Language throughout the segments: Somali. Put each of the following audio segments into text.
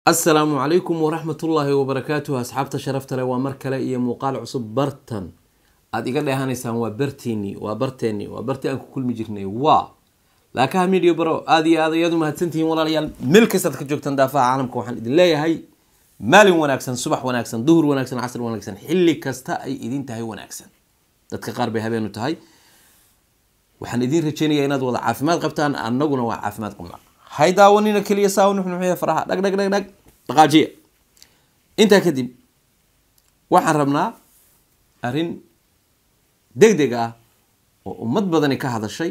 asalaamu calaykum waraxmatullaahi wabarakaatuh asxaabta sharafta leh waa mar kale iyo muuqaal cusub bartan aada iga dheehanaysaan waa barteeni waa barteeni waa barti aan ku kulmi jirnay waa laakaha media baro aada iyo aad ayaad u mahadsantihiin walaalayaal meel kastaad ka joogtaan daafaha caalamka waxaan idin leeyahay maalin wanaagsan subax wanaagsan duhur wanaagsan casr wanaagsan xilli kasta ay idin tahay wanaagsan dadka qaar bay habeenu tahay waxaan idin rajeynayaa inaad wada caafimaad qabtaan annaguna waa caafimaad qabnaa hay daawanina keliya saa nuxnuxya faraha dhag dhag dhag dhag dhaqaajiya intaa kadib waxaan rabnaa arrin deg deg ah oo ummad badani ka hadashay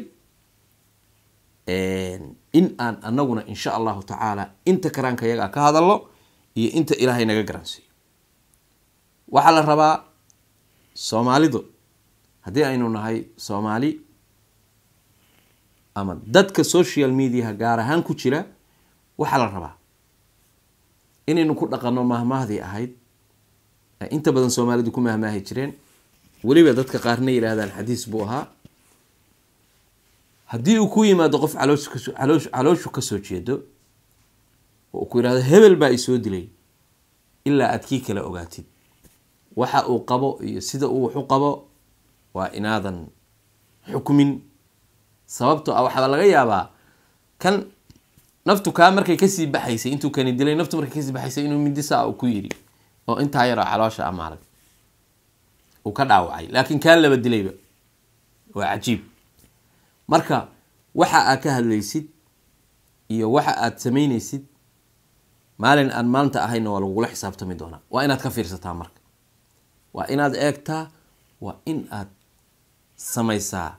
in aan anaguna insha allahu tacaala inta karaanka yagaa ka hadalno iyo inta ilaahay naga garansiiyo waxaa la rabaa soomaalidu haddii aynu nahay soomaali ama dadka social mediaha gaar ahaan ku jira waxaa la rabaa inaynu ku dhaqanno mahmaahdii ahayd inta badan soomaalidu ku mahmaahi jireen weliba dadka qaarna yidhaahdaan xadiis buu ahaa haddii uu ku yimaado qof caloosh kaso caloosh calooshu kasoo jeedo oo ku yidhahdo hebel baa isoo dilay ilaa aad kii kala ogaatid waxa uu qabo iyo sida uu waxu qabo waa inaadan xukmin sababto ah waxaaba laga yaabaa kan naftu kaa markay kasii baxaysay intuu kani dilay naftu markay kasii baxaysay inuu mindisa ku yidhi oo intaa yaroo caloosha amaalag uu ka dhaawacay laakiin kaa laba dilayba waa cajiib marka waxa aad ka hadlaysid iyo waxa aad samaynaysid maalin aan maanta ahayna waa lagugula xisaabtami doonaa waa inaad ka fiirsataa marka waa inaad eegtaa waa in aad samaysaa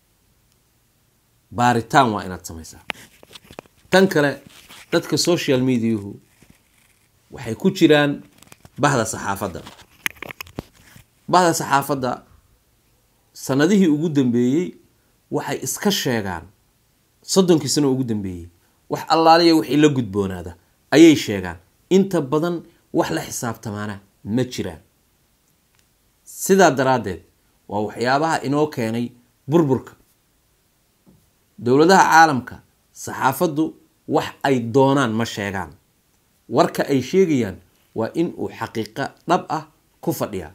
baaritaan waa inaad samaysaa tan kale dadka social mediahu waxay ku jiraan bahda saxaafadda bahda saxaafadda sanadihii ugu dambeeyey waxay iska sheegaan soddonkii sano ugu dambeeyey wax allaaliya wixii la gudboonaada ayay sheegaan inta badan wax la xisaabtamaana ma jiraan sidaa daraaddeed waa waxyaabaha inoo keenay burburka dowladaha caalamka saxaafaddu wax ay doonaan ma sheegaan warka ay sheegayaan waa in uu xaqiiqo dhab ah ku fadhiyaa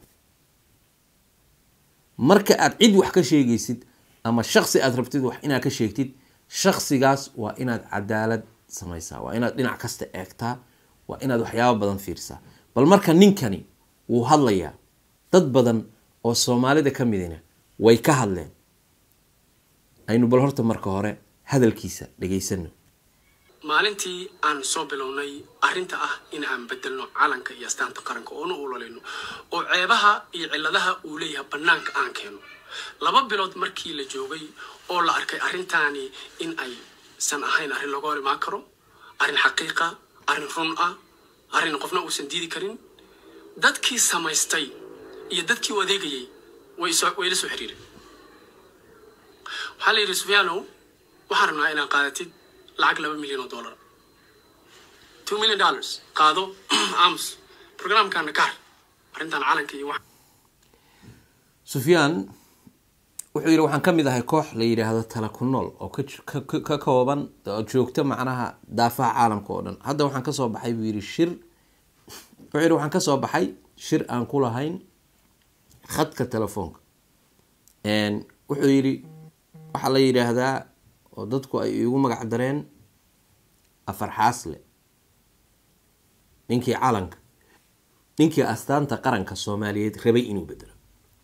marka aad cid wax ka sheegaysid ama shaksi aad rabtid wax inaad ka sheegtid shaksigaas waa inaad cadaalad samaysaa waa inaad dhinac kasta eegtaa waa inaad waxyaabo badan fiirsaa bal marka ninkani wuu hadlayaa dad badan oo soomaalida ka midina way ka hadleen aynu bal horta marka hore hadalkiisa dhegaysano maalintii aan soo bilownay arrinta ah in aan bedelno calanka iyo astaanta qaranka oona ololayno oo ceebaha iyo cilladaha uu leeyahay bannaanka aan keeno laba bilood markii la joogay oo la arkay arrintaani in aysan ahayn arrin laga hor imaan karo arrin xaqiiqa arrin run ah arrin qofna uusan diidi karin dadkii samaystay iyo dadkii u adeegayay way la soo xiriireen waxaa la yidhi sufyaanow waxaan rabnaa inaad qaadatid lacag laba milyan oo dollar two million dollars qaado ams programkaana kaar arrintan calanka iyo wax sufyaan wuxuu yidhi waxaan ka mid ahay koox la yidhaahdo tala ku nool oo ka kooban oo joogta macnaha daafaha caalamka oo dhan hadda waxaan kasoo baxay buu yidhi shir wuxuu yidhi waxaan kasoo baxay shir aan ku lahayn khadka telefoonka wuxuu yidhi waxaa la yidhaahdaa oo dadku ay igu magac dareen afar xaasle ninkii calanka ninkii astaanta qaranka soomaaliyeed rabay inuu bedelo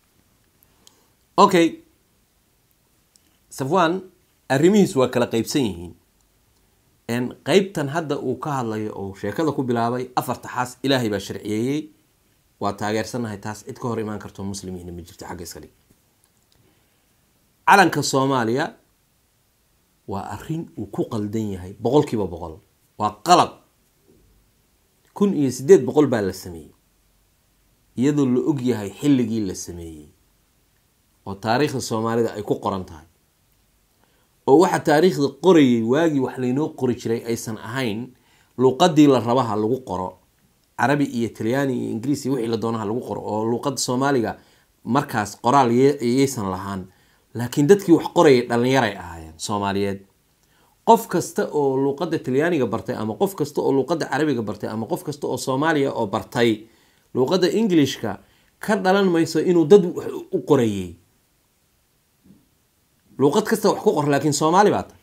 okay safwan arrimihiis waa kala qeybsan yihiin qeybtan hadda uu ka hadlayo oo sheekada ku bilaabay afarta xaas ilaahay baa sharciyeeyey waa taageersanahay taas cid ka hor imaan karto muslimiina ma jirto xagga iska dhig calanka soomaaliya waa arrin uu ku qaldan yahay boqol kiiba boqol waa qalab kun iyo siddeed boqol baa la sameeyey iyadoo la og yahay xilligii la sameeyey oo taariikhda soomaalida ay ku qoran tahay oo waxa taariikhda qorayay waagii wax laynoo qori jiray aysan ahayn luuqadii la rabaha lagu qoro carabi iyo talyaani iyo ingiriis iyo wixii la doonaha lagu qoro oo luuqada soomaaliga markaas qoraal yaysan lahaan laakiin dadkii wax qorayay dhalinyaray ahaayeen soomaaliyeed qof kasta oo luuqadda talyaaniga bartay ama qof kasta oo luuqadda carabiga bartay ama qof kasta oo soomaaliya oo bartay luuqadda englishka ka dhalan mayso inuu dad wax u qorayey luuqad kasta wax ku qor laakiin soomaali baa tahay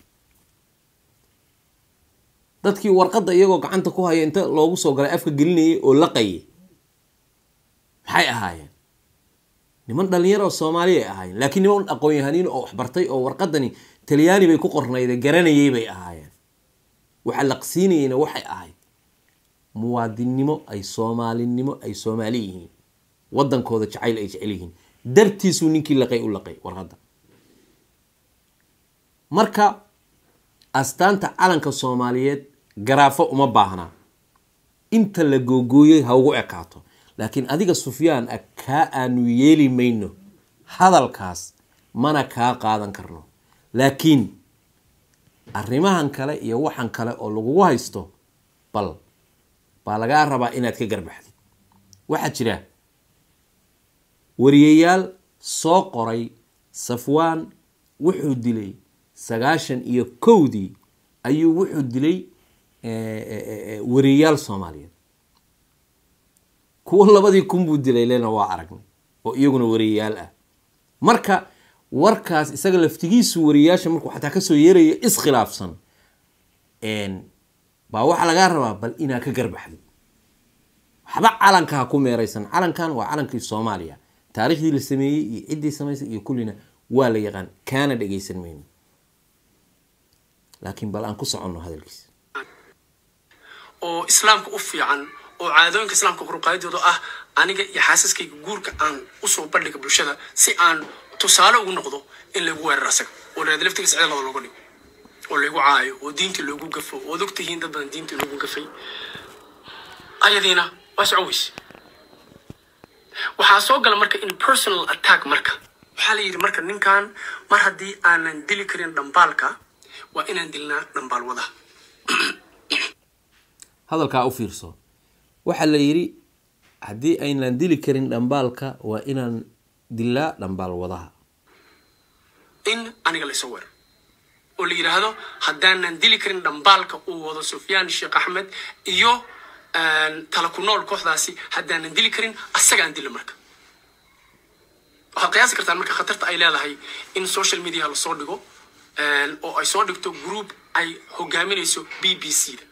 dadkii warqadda iyagoo gacanta ku haya inta loogu soo galay afka gelinayay oo laqayay maxay ahaayeen niman dhalinyaro oo soomaali ay ahaayeen laakiin niman aqoon-yahaniin oo waxbartay oo warqadani talyaani bay ku qornayde garanayay bay ahaayeen waxa laqsiinayeyna waxay ahayd muwaadinnimo ay soomaalinimo ay soomaali yihiin wadankooda jacayl ay jecel yihiin dartiisuu ninkii laqay u laqay warqadda marka astaanta calanka soomaaliyeed garaafo uma baahnaa inta la googooyey ha ugu ekaato laakiin adiga sufyaan ah kaa aanu yeeli mayno hadalkaas mana kaa qaadan karno laakiin arrimahan kale iyo waxan kale oo lagugu haysto bal baa lagaa rabaa inaad ka garbaxdid waxaa jira wariyayaal soo qoray safwaan wuxuu dilay sagaashan iyo kowdii ayuu wuxuu dilay wariyayaal soomaaliyeed kuwo labadii kun buu dilay lena waa aragnay oo iyaguna wariyayaal ah marka warkaas isaga laftigiisu wariyayaasha markuu xataa kasoo yeerayo iskhilaafsan baa waxaa lagaa rabaa bal inaa ka garbaxdid waxba calanka ha ku meeraysan calankan waa calankii soomaaliya taariikhdii la sameeyey iyo ciddii samaysay iyo kullina waa la yaqaan kaana dhagaysan mayno laakiin bal aan ku soconno hadalkiisa oo islaamka u fiican oo caadooyinka islaamka koruqaadidooda ah aniga iyo xaasaskayga guurka aan usoo bandhiga bulshada si aan tusaale ugu noqdo in lagu weeraro asaga oo la laftigiisa cida lada looga dhigo oo laygu caayo oo diintii loogu gafo ood og tihiin dad badan diintii loogu gafay ayadiina waa soco weyse waxaa soo gala marka in personal attack marka waxaa la yidhi marka ninkan mar haddii aanan dili karin dhambaalka waa inaan dilnaa dhambaal wadaha hadalkaa u fiirso waxaa la yidhi haddii aynaan dili karin dhambaalka waa inaan dilaa dhambaal wadaha in aniga laysoo weero oo la yidhaahdo haddaanan dili karin dhambaalka uu wado sufyaan sheekh axmed iyo tala ku nool kooxdaasi haddaanan dili karin asagaan dilo marka waxaad qiyaasi kartaan marka khatarta ay leedahay in social media lasoo dhigo oo ay soo dhigto group ay hogaaminayso b b c da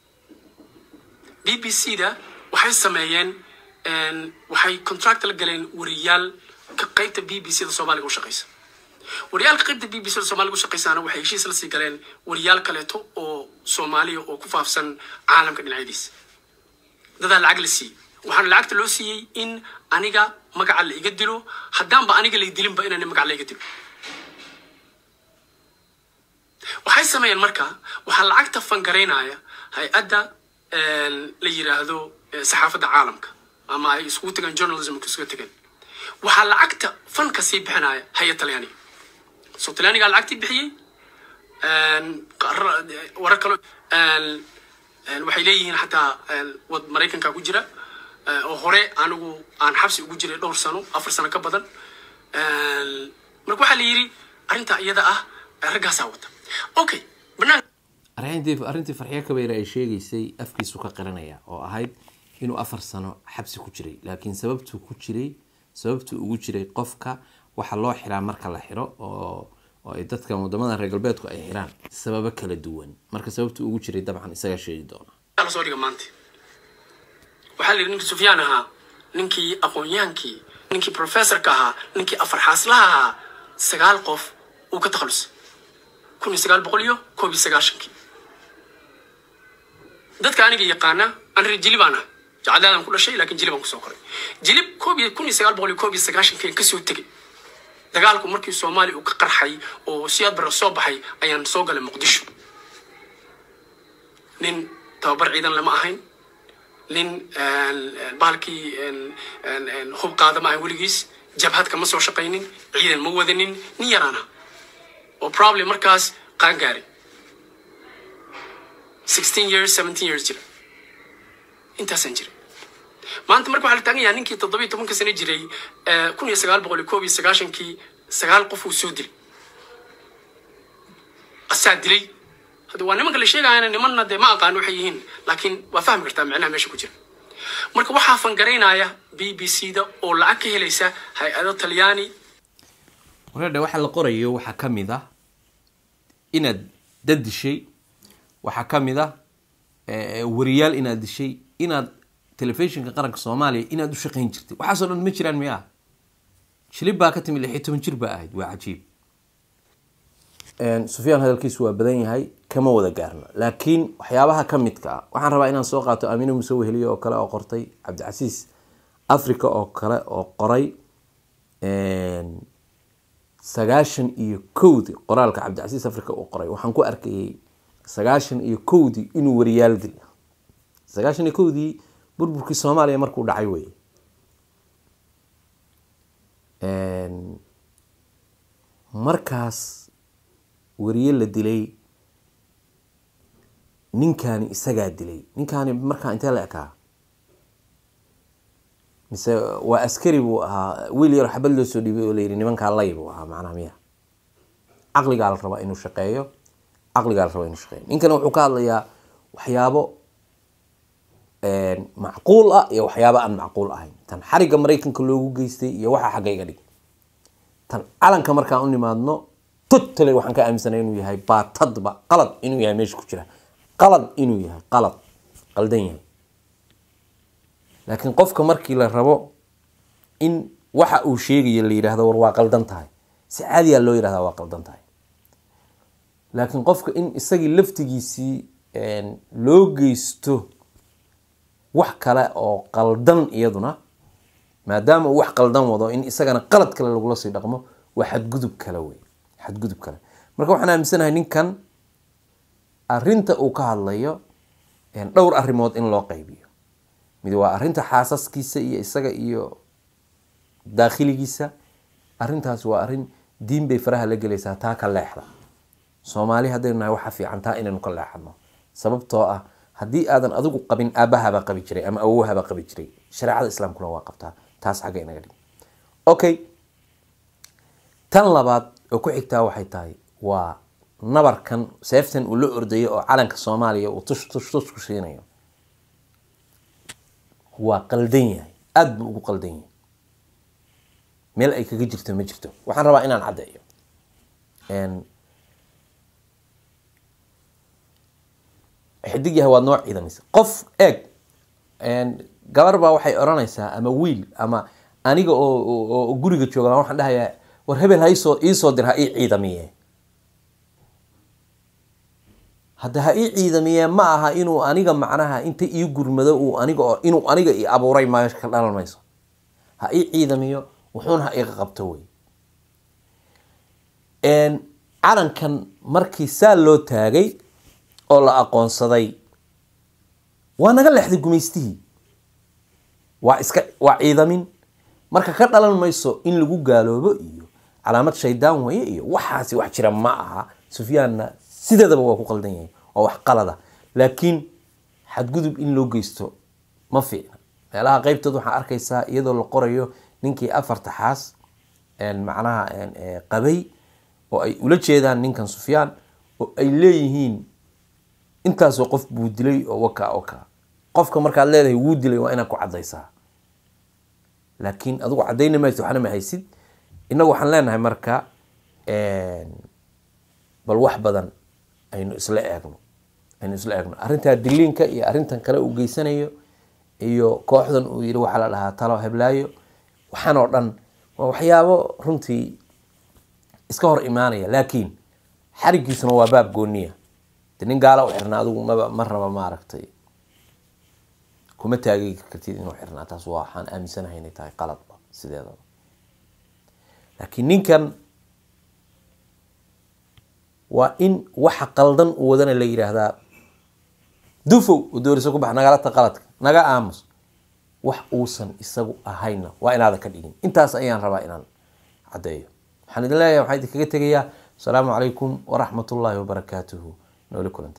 b b c da waxay sameeyeen waxay contract la galeen wariyaal ka qaybta b b c da soomaaliga u shaqaysa wariyaalka qaybta b b c da soomaaliga u shaqaysaana waxay heshiis la sii galeen wariyaal kaleeto oo soomaaliya oo ku faafsan caalamka dhinacyadiisa dadaa lacag la siiyey waxaana lacagta loo siiyey in aniga magaca la iga dilo haddaanba aniga lay dilinba inaan magaca la iga dilo waxay sameeyeen marka waxaa lacagta fangaraynaya hay-adda la yiraahdo saxaafadda caalamka ama ay iskugu tageen journalism isuga tageen waxaa lacagta fanka sii bixinaya hay-ad talyaaniga so talyaanigaa lacagtii bixiyey warar kalo waxay leeyihiin xataa wad maraykanka ku jira oo hore anigu aan xabsi ugu jiray dhowr sano afar sano ka badan marka waxaa la yidhi arrintaa iyada ah raggaasaa wata okay banaan arrintii arrintii farxiyo kabayre ay sheegaysay afkiisu ka qiranaya oo ahayd inuu afar sano xabsi ku jiray laakiin sababtuu ku jiray sababtuu ugu jiray qofka waxa loo xiraa marka la xiro oo oo ay dadka wadamada reer galbeedku ay xiraan sababo kala duwan marka sababtuu ugu jiray dabcan isagaa sheegi doona la soo dhiga maanta waxaa la yidhi ninkii sufyaan ahaa ninkii aqoon-yahankii ninkii professorka ahaa ninkii afar xaaslaha ahaa sagaal qof uu ka takhalusay kun iyo sagaal boqol iyo koob iyo sagaashankii dadka aniga yaqaana aan reer jilib aan ah jacadaadaan ku dhashay laakiin jilib aan kusoo koray jilib koob iyo kun iyo sagaal boqol iyo koob iyo sagaashankii aan kasoo tegay dagaalku markii soomaaliya uu ka qarxay oo siyaad barre soo baxay ayaan soo galay muqdisho nin tababar ciidan lama ahayn nin bahalkii hub qaada ma ahayn weligiis jabhad kama soo shaqaynin ciidan ma wadanin nin yaraana oo problem markaas qaan gaaray sixteen years seventeen years jira intaasaan jiray maanta marka waxaa la taagan yahay ninkii toddobiyo tobanka sano jiray kun iyo sagaal boqol iyo koob iyo sagaashankii sagaal qof uu soo dilay asaa dilay hadda waa nimanka la sheegayana nimanna dee ma aqaan waxay yihiin laakiin waa fahmi kartaa micnaha meesha ku jira marka waxaa fangaraynaya b b c da oo lacag ka helaysa hay-ado talyaani wareedhe waxa la qorayo waxaa ka mid ah inaad dad dishay waxaa ka mid ah wariyaal inaad dishay inaad telefishinka qaranka soomaaliya inaad u shaqayn jirtay waxaasoo dhan ma jiraan miyaa shilib baa ka timid lix iyo toban jir baa ahayd waa cajiib sufyaan hadalkiisu waa badan yahay kama wada gaarno laakiin waxyaabaha ka midka ah waxaan rabaa inaan soo qaato amine muse weheliye oo kale oo qortay cabdicasiis africa oo kale oo qoray sagaashan iyo kowdii qoraalka cabdicasiis africa uu qoray waxaan ku arkayay sagaashan iyo kowdii inuu wariyaal dil sagaashan iyo kowdii burburkii soomaaliya markuu dhacay wey markaas wariye la dilay ninkaani isagaa dilay ninkaani markaa intee la ekaa mise waa askari buu ahaa wiil yaro xabad loo soo dhiibay oo layidhi nimankaa lay buu ahaa macnaha miya caqligaa la rabaa inuu shaqeeyo caqligaa la rabaa inuu shaqeeyo ninkana wuxuu ka hadlayaa waxyaabo macquul ah iyo waxyaabo aan macquul ahayn tan xarigga maraykanka loogu geystay iyo waxaa xagga iga dhig tan calanka markaan u nimaadno totally waxaan ka aaminsanay inuu yahay baatadba qalad inuu yahay meesha ku jira qalad inuu yahay qalad qaldan yahay laakiin qofka markii la rabo in waxa uu sheegayo la yidhaahdo war waa qaldan tahay si caadiyaa loo yidhahdaa waa qaldan tahay laakiin qofka in isagii laftigiisii loo geysto wax kale oo qaldan iyaduna maadaama uu wax qaldan wado in isagana qalad kale lagula sii dhaqmo waa xadgudub kale wey xadgudub kale marka waxaan aaminsanahay ninkan arinta uu ka hadlayo dhowr arrimood in loo qaybiyo mid waa arrinta xaasaskiisa iyo isaga iyo daakhiligiisa arrintaas waa arrin diin bay faraha la gelaysaa taa ka leexda soomaali haddaynu nahay waxa fiican taa inaynu ka leexadno sababtoo ah haddii aadan adigu qabin aabahabaa qabi jiray ama awowahabaa qabi jiray shareecada islaamkuna waa qabtaa taas xagga inaga dhig okay tan labaad oo ku xigtaa waxay tahay waa nabarkan seeftan uu la ordayo oo calanka soomaaliya uu tush tush tush ku siinayo waa qaldan yahay aada buu ugu qaldan yahay meel ay kaga jirto ma jirto waxaan rabaa inaan caddeeyo xidig yahay waad noo ciidamaysa qof eeg gabar baa waxay odhanaysaa ama wiil ama aniga oo guriga jooga waxaan dhahayaa war hebel ha isoo iisoo dir ha ii ciidamiye hadda ha ii ciidamiye ma aha inuu aniga macnaha inta ii gurmado uu aniga oo inuu aniga i abuuray meesha ka dhalan mayso ha ii ciidamiyo wuxuuna ha iga qabto wey calankan markii saa loo taagay oo la aqoonsaday waa naga leexday gumaystihii waa iska waa ciidamin marka ka dhalan mayso in lagu gaaloobo iyo calaamad shaydaan weye iyo waxaasi wax jira ma aha sufyaanna sideedaba waa ku qaldan yahay waa wax qalada laakiin xadgudub in loo geysto ma fiicna meelaha qeybtood waxaa arkaysaa iyadoo la qorayo ninkii afarta xaas macnaha qabay oo ay ula jeedaan ninkan sufyaan oo ay leeyihiin intaasoo qof buu dilay oo wakaa wakaa qofka markaad leedahay wuu dilay waa inaad ku cadaysaa laakiin adigu cadayna maysid waxna ma haysid innagu waxaan leenahay marka bal wax badan aynu isla eegno aynu isla eegno arrintaa diliinka iyo arrintan kale uu geysanayo iyo kooxdan uu yidhi waxaa la dhahaa talo heblaayo waxaan oo dhan waa waxyaabo runtii iska hor imaanaya laakiin xarigiisuna waa baab gooniya de nin gaala u xirnaa adigu maba ma raba maaragtay kuma taagegi kartid inuu xirnaa taas waa waxaan aaminsanahay inay tahay qaladba sideedaba laakiin ninkan waa in waxa qaldan u wadana la yidhaahdaa dufow u dooriso ku bax nagalata qaladka naga aamus wax uusan isagu ahayna waa inaadan ka dhigin intaas ayaan rabaa inaan caddeeyo waxaan idin leeyahay waxaan idinkaga tegayaa asalaamu calaykum waraxmat ullaahi wabarakaatuhu nooli kulanta